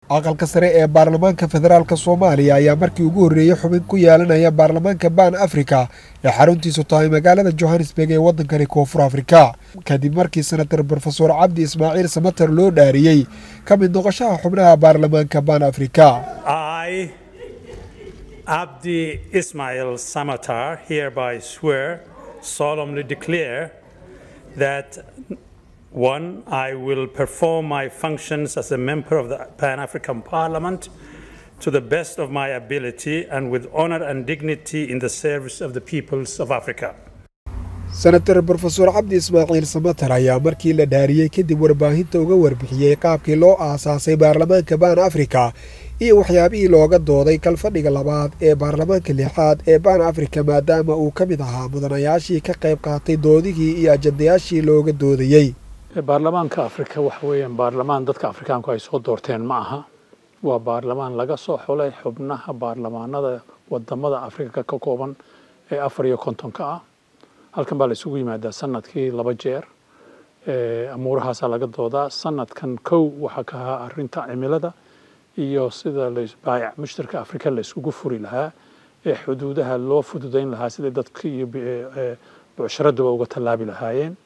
aqalka sare ee baarlamaanka federaalk soomaaliya ayaa markii ugu horreeyey xubin ku yeelanaya baarlamaanka ban africa ee xaruntiisu tahay magaalada johannesburg ee waddankani koonfur afrika kadib markii senator brofesor cabdi ismaaciil samater loo dhaariyey ka mid noqoshaha xubnaha baarlamaanka ban africa I, Abdi Ismail Samatar, hereby swear solemnly declare that one, I will perform my functions as a member of the Pan African Parliament to the best of my ability and with honor and dignity in the service of the peoples of Africa. senator brofesor cabdi ismaaciil samater ayaa markii la dhaariyey kadib warbaahinta uga warbixiyey qaabkii loo aasaasay baarlamaanka ban africa iyo waxyaabihii looga dooday kalfadhiga labaad ee baarlamaanka lixaad ee ban africa maadaama uu ka mid ahaa mudanayaashii ka qayb qaatay doodihii iyo ajandayaashii looga doodayey baarlamaanka afrika waxa weeyaan baarlamaan dadka afrikaanku ay soo doorteen ma aha waa baarlamaan laga soo xulay xubnaha baarlamaanada wadamada afrika ka kooban ee afar iyo kontonka ah halkan baa la isugu yimaadaa sanadkii laba jeer amuurahaasaa laga doodaa sanadkan kow waxaa ka ahaa arinta cimilada iyo sida baayac mushtarka afrika la isugu furi lahaa ee xuduudaha loo fududayn lahaa sidai dadka iyo bucsharaduba uga tallaabi lahaayeen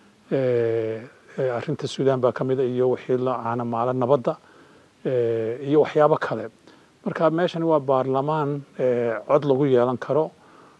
arinta suudaan baa ka mid a iyo wixii la caanamaala nabadda iyo waxyaabo kale marka meeshani waa baarlamaan cod lagu yeelan karo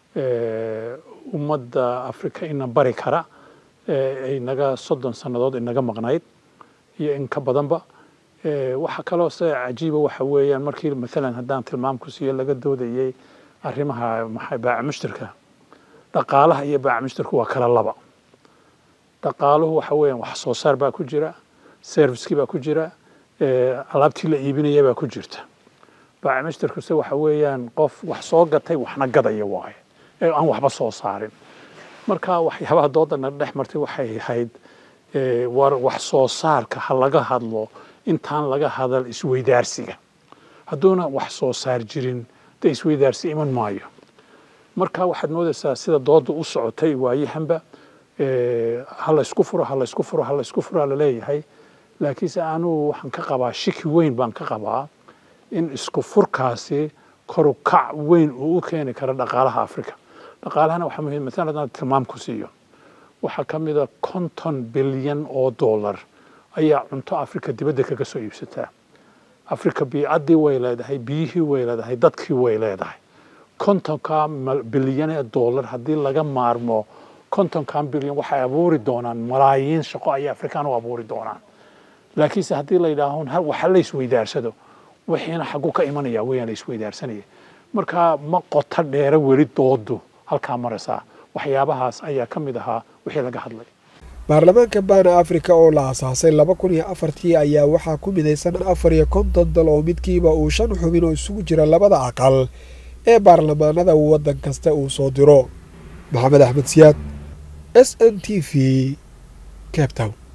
ummadda afrika ina bari kara inaga soddon sannadood inaga maqnayd iyo in ka badanba waxa kaloo se cajiiba waxa weeyaan markii maalan haddaan tilmaam ku siiyo laga doodayey arrimaha maxay baaca mushtarka dhaqaalaha iyo baaca mushtarku waa kala laba dhaqaaluhu waxa weeyaan wax soo saar baa ku jira servicekii baa ku jira alaabtii la iibinaya baa ku jirta baaca mushtarkuse waxa weeyaan qof wax soo gatay waxna gadaya waaye ee aan waxba soo saarin marka waxyaabaha doodana dhex martay waxay ahayd war wax soo saarka ha laga hadlo intaan laga hadal isweydaarsiga hadduuna wax soo saar jirin dee isweydaarsi iman maayo marka waxaad moodaysaa sida dooda u socotay waayahanba ha la isku furo ha la isku furo ha la isku furo laleeyahay laakiinse anugu waxaan ka qabaa shiki weyn baan ka qabaa in isku furkaasi korukac weyn uu u keeni karo dhaqaalaha africa dhaqaalahana waxaa muhiim maalan haddaan tilmaam ku siiyo waxaa ka mid a konton bilyan oo dollar ayaa cunto africa dibadda kaga soo iibsataa africa biicaddii way leedahay biyihii way leedahay dadkii way leedahay kontonka bilyan ee dollar haddii laga maarmo kontonkan bilyan waxay abuuri doonaan malaayiin shaqo ayay afrikaan u abuuri doonaan laakiinse haddii la yidhaaho waxa la isweydaarsado wixiina xagu ka imanaya weyaan la isweydaarsanaya marka ma qoto dheere weli doodu halkaa maraysaa waxyaabahaas ayaa ka mid ahaa wixii laga hadlay baarlamaanka baana africa oo la asaasay laba kun iyo afartii ayaa waxaa ku midaysan afar iyo konton dal oo midkiiba uu shan xubin oo isugu jira labada aqal ee baarlamaanada waddan kasta uu soo diro maxamed axmed siyaad s n t v cape town